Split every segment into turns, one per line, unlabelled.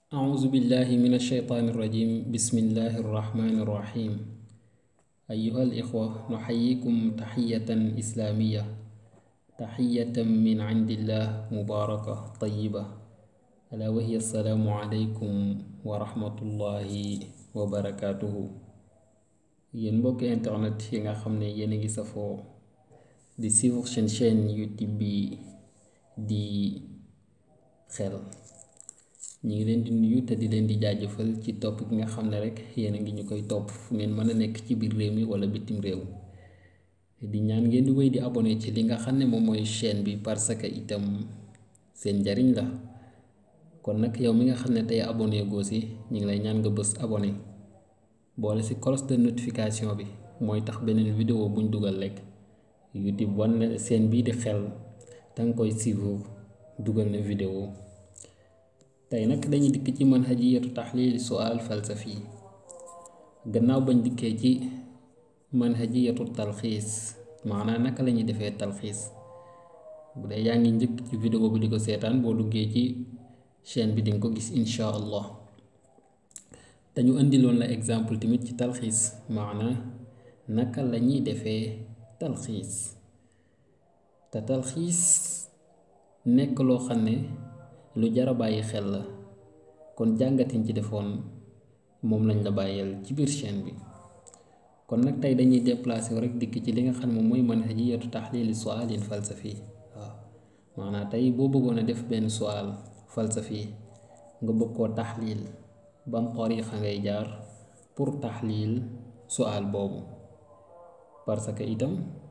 أعوذ بالله من الشيطان الرجيم بسم الله الرحمن الرحيم أيها الإخوة نحييكم تحية إسلامية تحية من عند الله مباركة طيبة ألا وهي السلام عليكم ورحمة الله وبركاته yéen mbokki internet yi nga xam ne yéen a ngi safoo di suivre seen chaîne YouTube bi di xel ñu ngi leen di nuyu te di leen di jaajëfal ci topp gi nga xam ne rek yéen a ngi ñu koy topp fu ngeen mën a nekk ci biir réew mi wala bitim réew di ñaan ngeen di wéy di abonné ci li nga xam ne moom mooy chaîne bi parce que itam seen njariñ la kon nag yow mi nga xam ne tey abonné goo si ñu ngi lay ñaan nga bës abonné boole si cloche de notification bi mooy tax beneen vidéo buñ dugal rek YouTube wan na seen bii di xel danga koy suivre dugal na vidéo tey nag dañuy dikk ci manhajiyatu taxliili sual falsafi gannaaw bañ dikkee ci manhajiyatu talxiis maanaam naka la ñuy defee talxiis bu dee yaa ngi njëkk ci vidéo bi di ko seetaan boo duggee ci chaîne bi dinga ko gis insha allah dañu indiloon la exemple tamit ci talxiis maana naka la ñuy defee talxiis te talxiis nekk loo xam ne lu jara bàyyi xel la kon jàngatiñ ci defoon moom lañ la bàyyeel ci biir chaîne bi kon nag tey dañuy déplacé wu rek dikk ci li nga xam ne moom mooy manhajiyatu taxliili sualin falsafi waaw maanaam tey boo bëggoon a def benn sual falsafi nga bëgg koo taxliil ban tariixa ngay jaar pour taxliil sual boobu parce que itam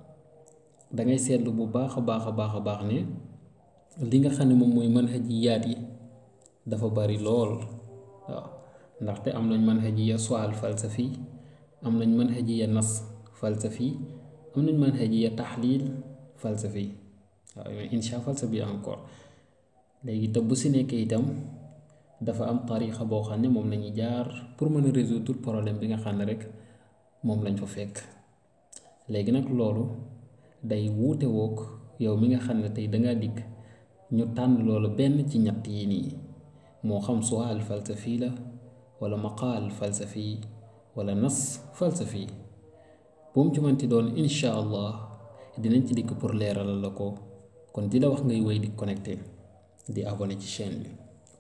dangay seetlu bu baax a baax a baax a baax ne li nga xam ne moom mooy manhajiyaat yi dafa bari lool waaw ndaxte am nañ manhajiya sual falsafi am nañ manhajiya nas falsafi am nañ manhajiya taxliil falsafi waaw mais insha falsafi encore léegi te bu si nekkee itam dafa am tariixa boo xam ne moom lañuy jaar pour mën a résoudre problème bi nga xam ne rek moom lañ fa fekk léegi nag loolu day wuute wook yow mi nga xam ne tey dangaa dikk ñu tànn loolu benn ci ñett yi nii moo xam sual falsafi la wala maqaal falsafi wala nas falsafi bu mu ci mënti doon insha allah dinañ ci dikk pour leeralal la ko kon di la wax ngay wéy di connecté di abonné ci chaîne bi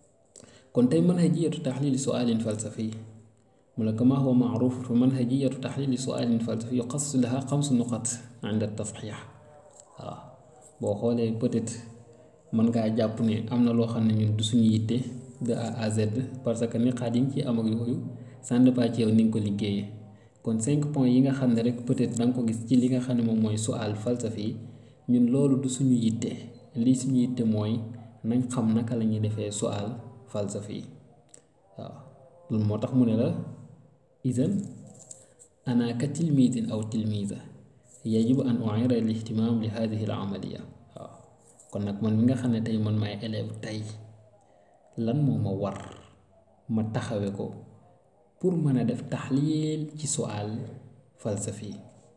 kon tey manhajiyatu taxliili sualin falsafi mu la kama huwa maaruf fa manhajiyatu taxliili sualin falsafi yuqassu laha xamsu nuqat inda tasxiix waaw boo xoolee peut-être mën ngaa jàpp ne am na loo xam ne ñun du suñu yitte de A à Z parce que niqaat yi nga ciy am ak yooyu ça ne dépend ci yow ni nga ko liggéeyee kon cinq points yi nga xam ne rek peut-être da nga ko gis ci li nga xam ne moom mooy sual falsafi ñun loolu du suñu yitte lii suñu yitte mooy nañ xam naka la ñuy defee sual falsafi waaw loolu moo tax mu ne la idan ana ka tilmiidin aw tilmiida yajibu an u'ira al ihtimaam li hadihi al amaliya waaw kon nag man mi nga xam ne tey man maay élève tey lan moo ma war ma taxawe ko pour mën a def taxliil ci sual falsafi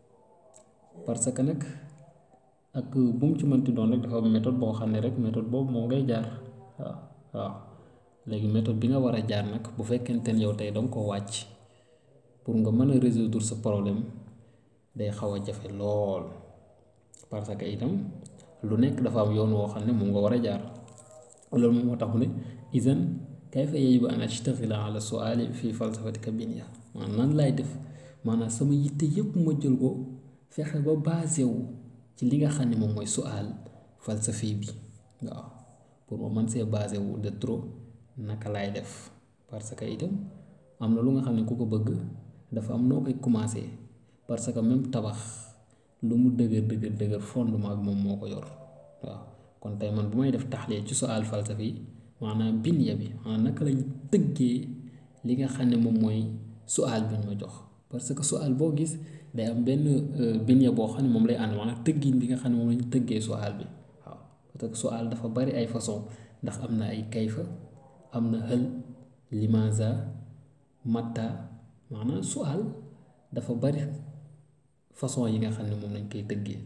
parce que nag ak bu mu ci mënti doon rek dafa am méthode boo xam ne rek méthode boobu moom ngay jaar waaw waaw léegi méthode bi nga war a jaar nag bu fekkente ne yow tey danga ko wàcc pour nga mën a résoudre sa problème day xaw a jafe lool parce que itam lu nekk dafa am yoon woo xam ne moom nga war a jaar loolu moom moo tax mu ne idan kayfa yajibu an ashtaghila ala suali fi falsafatika binya maanaam nan laay def maanaam sama yitte yépp ma jël ko fexe ba basé wu ci li nga xam ne moom mooy sual falsafi bi waaw pour ma mën see basé wu de trop naka laay def parce que itam am na lu nga xam ne ku ko bëgg dafa am noo koy commencé parce que même tabax lu mu dëgër dëgër dëgër fondement bi moom moo ko yor waaw kon tey man bu may def taxliil ci sual falsafi maanaam binya bi maanaam naka lañ tëggee li nga xam ne moom mooy sual bi ñu ma jox parce que sual boo gis day am benn binya boo xam ne moom lay ànd maanaam tëggin bi nga xam ne moom lañ tëggee sual bi waaw parce que sual dafa bari ay façon ndax am na ay kayfa am na hël limaza matta maanaam sual dafa bari façon yi nga xam ne moom lañ koy tëggee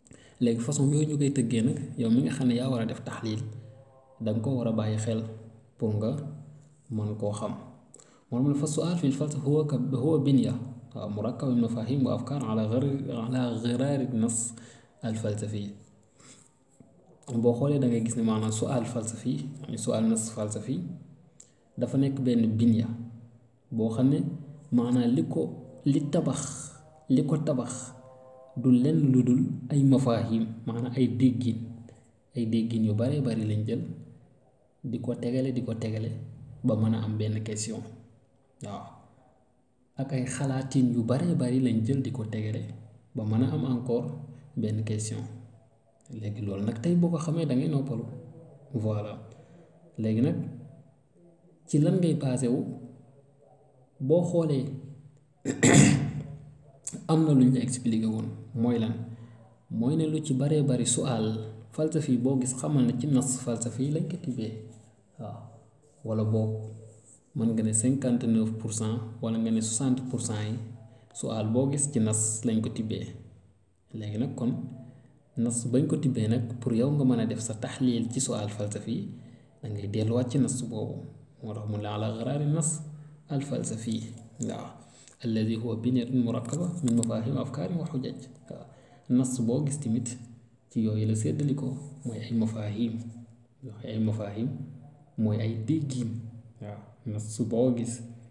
léegi façon yooyu ñu koy tëggee nag yow mi nga xam ne yaa war a def taxliil da nga ko war a bàyyi xel pour nga mën koo xam moo tax fa sual fi falsafa huwa ka huwa binya waaw murakkab min mafahim wa afkaar ala ala giraari nas al falsafi boo xoolee da ngay gis ne maanaam sual falsafi sual nas falsafi dafa nekk benn binya boo xam ne maanaam li ko li tabax li ko tabax du lenn lu dul ay mafahim maanaam ay déggin ay déggin yu bare bari lañ jël di ko tegale di ko tegale ba mën a am benn question waaw ak ay xalaatin yu bare bari lañ jël di ko tegale ba mën a am encore benn question léegi loolu nag tey boo ko xamee da ngay noppalu voilà léegi nag ci lan ngay basé wu boo xoolee am na lu ñu expliqué woon mooy lan mooy ne lu ci baree bari sual falsafi boo gis xamal ne ci nas falsafi lañ ko tibbee waaw wala boog mën nga ne cinquante neuf pour cent wala nga ne soixante pour cent yi sual boo gis ci nas lañ ko tibbee léegi nag kon nas bañ ko tibbee nag pour yow nga mën a def sa taxliil ci sual falsafi da ngay delluwaat ci nas boobu moo tax mu la ala garaari nas al falsafi waaw alladi huwa binyatun murakkaba min mafahim afkaarin wa xujaj waaw nas boo gis tamit ci yooyu la séddalikoo mooy ay mafahim mooy ay mafahim mooy ay déggin waaw nas boo gis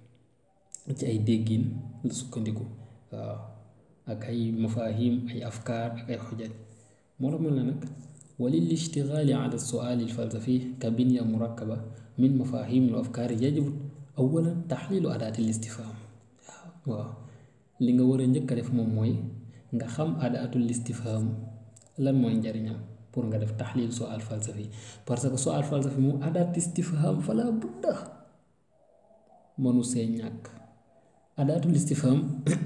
ci ay déggin la sukkandiku waaw ak ay mafahim ay afkaar ak ay xujaj moo tax mën la nag walil ishtigaali ala suaali alfalsafi ka binya murakkaba min mafahim wa afkaari yajibu awalan taxliilu adaati listifham waaw li nga war a njëkk a def moom mooy nga xam adaatul istifham lan mooy njariñam pour nga def taxliil sual falsafi parce que sual falsafi mu adaat istifham fala budda mënu see ñàkk adaatul istifham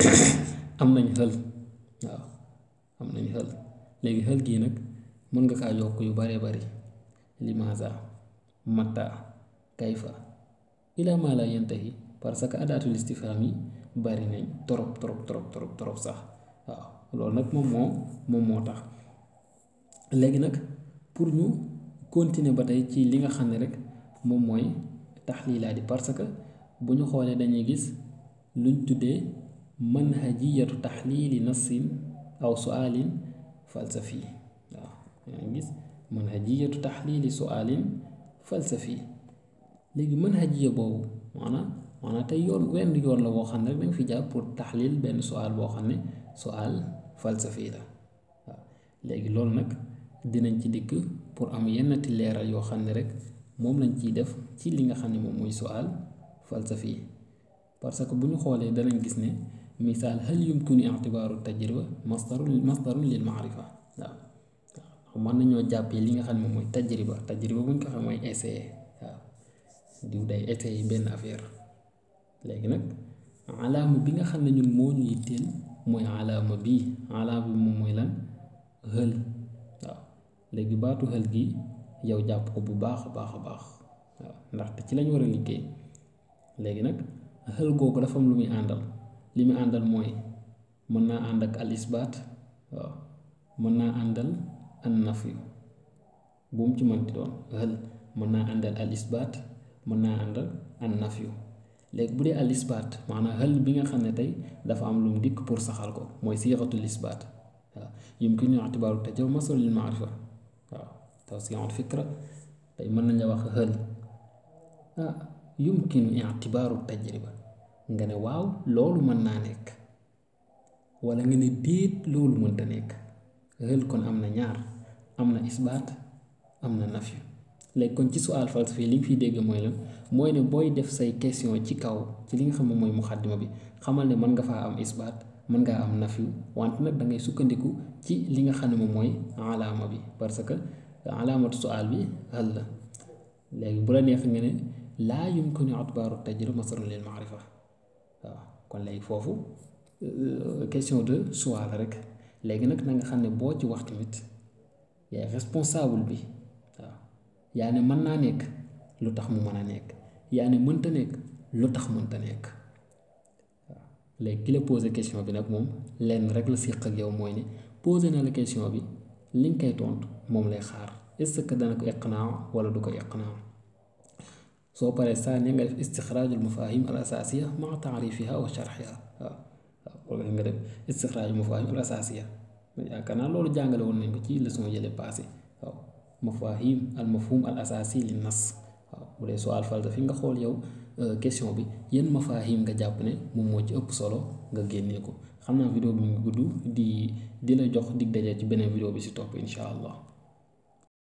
am nañ xël waaw am nañ xël léegi xël gii nag mën nga kaa yokk yu baree bari limaza mata kayfa ila ma la yantahi parce que adaatul istifham yi bari nañ trop trop trop trop trop sax waaw loolu nag moom moo moom moo tax léegi nag pour ñu continuer ba tey ci li nga xam ne rek moom mooy taxliilaa di parce que bu ñu xoolee dañuy gis luñ tuddee manhajiyatu taxliili nassin aw sualin falsafi waaw yaa ngi gis manhajiyatu taxliili sualin falsafi léegi manhajiya boobu maanaam maanaam tey yoon wenn yoon la boo xam ne rek danga fi jaar pour taxlil benn sual boo xam ne sual falsafi la waaw léegi loolu nag dinañ ci dikk pour am yennati leeral yoo xam ne rek moom lañ ciy def ci li nga xam ne moom mooy sual falsafi parce que bu ñu xoolee danañ gis ne misaal hal yumkinu i'tibaaru tajriba masdarun masdarun lil maarifa waaw waaw mën nañoo jàppee li nga xam ne moom mooy tajriba tajriba bu ñu ko xam mooy essayer waaw diw day essayer benn affaire léegi nag alaama bi nga xam ne ñun moo ñu yitteel mooy alaama bii alaama bi moom mooy lan xël waaw léegi baatu xël gi yow jàpp ko bu baax a baax a baax waaw ndaxte ci lañ war a liggéey léegi nag xël googu dafa am lu muy àndal li muy àndal mooy mën naa ànd ak al isbaat waaw mën naa àndal an nafi bu mu ci mënti doon xël mën naa àndal al isbaat mën naa àndal an nafi léegi bu dee al isbaat maanaam xël bi nga xam ne tey dafa am lu mu dikk pour saxal ko mooy siixatul isbaat waaw yumkinu i'tibaaru tajriba masdar lil maarifa waaw tawsi'ul fikra tey mën nañ la wax xël ah yumkinu i'tibaaru tajriba nga ne waaw loolu mën naa nekk wala nga ne déet loolu mënta nekk xël kon am na ñaar am na isbaat am na nafyu léegi kon ci sual falsafi li nga fiy dégg mooy lan mooy ne booy def say question ci kaw ci li nga xam ne mooy muxaddima bi xamal ne mën nga faa am isbaat mën ngaa am nafyu wante nag da ngay sukkandiku ci li nga xam ne moom mooy alaama bi parce que alaamatu sual bi hal la léegi bu la neex nga ne laa yumkinu i'tibaaru tajriba masdaran lil maarifa waaw kon léegi foofu question de choix la rek léegi nag na nga xam ne boo ci wax tamit yaay responsable bi waaw yaa ne mën naa nekk lu tax mu mën a nekk yaa ne mënta nekk lu tax mënta nekk waaw léegi ki la posé question bi nag moom lenn rek la séq ak yow mooy ne posé na la question bi li nga koy tontu moom lay xaar est-ce que dana ko iqnaa wala du ko iqnaa soo paree saaniya nga def istixraajul mafahim al asasiya maa taarifiha wa sharxiha waaw waaw nga def istixraajul mafahim al asasiya yaakaar naa loolu jàngale woon nañ ko ci leçon yële passé waaw mafahim al mafhum al asasi li nas waaw bu dee soo alfalta fi nga xool yow question bi yenn mafahim nga jàpp ne moom moo ci ëpp solo nga génnee ko xam naa vidéo bi mu ngi gudd di di la jox dig daje ci beneen vidéo bi si topp incha allah